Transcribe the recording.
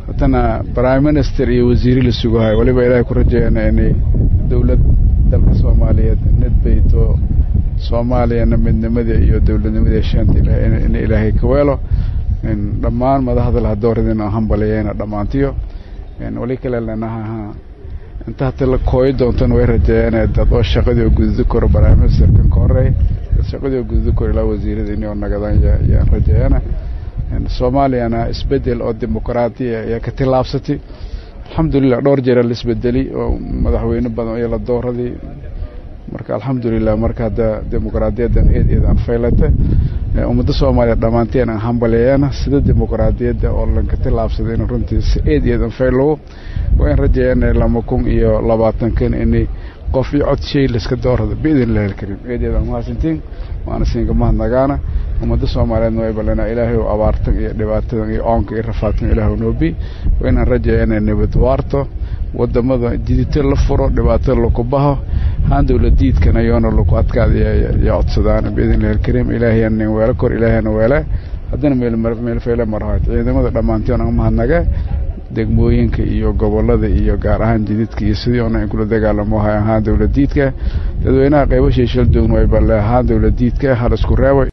haddana prime minister iyo wasiiri la sugahayo waliba ilaahay ku rajeeyana inay dowlad dalka soomaaliyeed nadbayto soomaaliyana midnimadii iyo dowladnimadii heshaanta in ilaahay ka weelo dhammaan madaxda laha dooradina hambaliyeyna dhammaantiyo wali kale lenaha inta hata la kooyi doontan way rajeeyeen dad oo shaqadii oo gududi karo prime ministerkan ka horey dad shaqadii oo gududi karo ilaa wasiirada inay oo nagadaan yaan rajeeyana soomaaliyana isbedel oo dimuqraadiya ayaa ka tillaabsatay alxamdulilah dhowr jeera la isbedeli oo madaxweyne badan iyo la dooradii marka alxamdulilah marka hadda dimuqraadiyaddan eed eed aan faylata ummadda soomaaliya dhammaanteen aan hambaleeyana sida dimuqraadiyadda oo lanka tillaabsaday in runtii si eed eed aan faylowo waa in rajeeyana lama kun iyo labaatankan inay qof iyo cod shay layska doorada biidin illahi alkariim eed eed aan mahadsantiin waana siinka mahadnagaana ummadda soomaaliyeedna way ballanaa ilaahay oo abaartan iyo dhibaatadan iyo oonka iyo rafaadkan ilaahu noobi waa inaan rajeeyana nabad waarto wadamada jidito la furo dhibaatada laku baho haan dowladiidkan ayoona laku adkaada ya codsadaan biidn illahi alkariim ilaahayana weelo kor ilaahayana weele haddana meel feele marahayd ciidamada dhammaantiin aan mahadnaga degmooyinka iyo gobolada iyo gaar ahaan jididka iyo sidii ona in kula dagaalamo hay ahaan dowladiidka dadweynaha qeybo sheeshal doogna way balle ahaan dowladiidka hal isku reebay